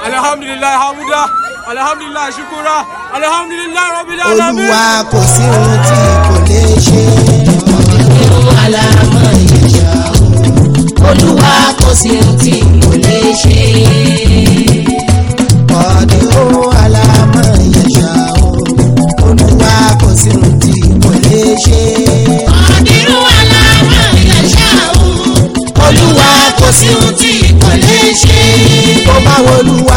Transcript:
alihamdulilayi hamuda alihamdulilayi shukura alihamdulilayi rabbil alamin. olúwa kò sí ohun tí kò lè ṣe. ọ̀dẹ̀kùn alámọ̀ ìyá olúwa kò sí ohun tí kò lè ṣe. ọ̀dẹ̀kùn alámọ̀ ìyá olúwa kò sí ohun tí kò lè ṣe. ọ̀dìrú aláwọ̀ ìyàṣà o olúwa kò sí ohun tí kò lè ṣe. tó bá wo olúwa